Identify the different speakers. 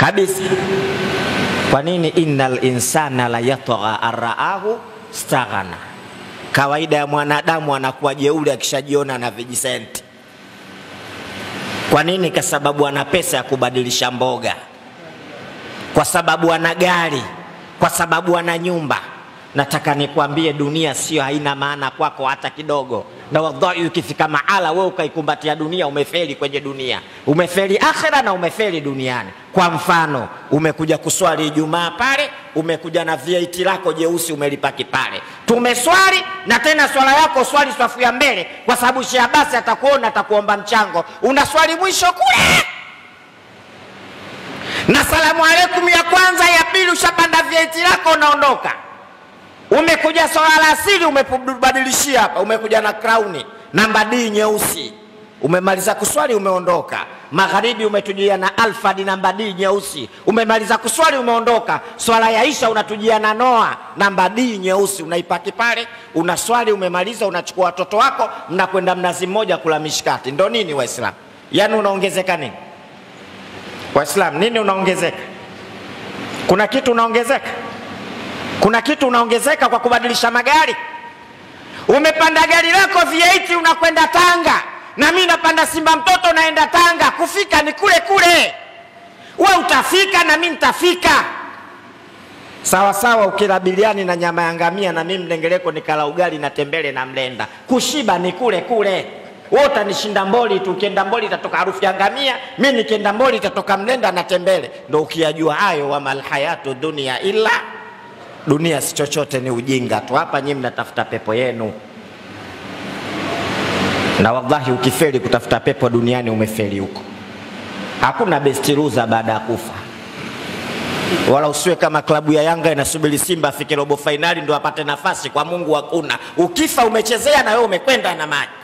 Speaker 1: kabisa. Kwa nini? innal insana la yatgha araahu staghana, kawaida ya mwanadamu anakuwa jeuri akishajiona na vijisenti. Kwa nini? Kwa sababu ana pesa ya kubadilisha mboga, kwa sababu ana gari, kwa sababu ana nyumba. Nataka nikwambie, dunia sio haina maana kwako hata kidogo. Na wallahi, ukifika mahala wewe ukaikumbatia dunia, umefeli kwenye dunia, umefeli akhera na umefeli duniani. Kwa mfano, umekuja kuswali Ijumaa pale, umekuja na VAT lako jeusi umelipaki pale, tumeswali na tena swala yako swali swafu ya mbele, kwa sababu Sheikh Abasi atakuona, atakuomba mchango, unaswali mwisho kule na salamu alaikum ya kwanza ya pili, ushapanda VAT lako unaondoka. Umekuja swala la asili umebadilishia hapa, umekuja na krauni namba D nyeusi, umemaliza kuswali umeondoka. Magharibi umetujia na alfadi namba D nyeusi, umemaliza kuswali umeondoka. Swala ya isha unatujia na noa namba D nyeusi, unaipaki pale, unaswali umemaliza, unachukua watoto wako, mnakwenda mnazi mmoja kula mishkati. Ndo nini Waislamu? Yaani unaongezeka nini Waislamu? Nini unaongezeka? Kuna kitu unaongezeka? Kuna kitu unaongezeka kwa kubadilisha magari? Umepanda gari lako V8 unakwenda Tanga, na mimi napanda Simba mtoto naenda Tanga, kufika ni kule kule. We utafika na mimi nitafika sawa sawa. Ukila biliani na nyama ya ngamia, na mimi mlengeleko nikala ugali na tembele na mlenda, kushiba ni kule kule. Wewe utanishinda Mboli tu, ukienda Mboli itatoka harufu ya ngamia, mimi nikienda Mboli itatoka mlenda na tembele. Ndo ukiyajua hayo, wamal hayatu dunia illa dunia si chochote, ni ujinga tu. Hapa nyinyi mnatafuta pepo yenu, na wallahi, ukifeli kutafuta pepo duniani umefeli huko. Hakuna best loser baada ya kufa, wala usiwe kama klabu ya Yanga inasubiri Simba afike robo fainali ndo apate nafasi. Kwa Mungu hakuna. Ukifa umechezea na wewe umekwenda na maji.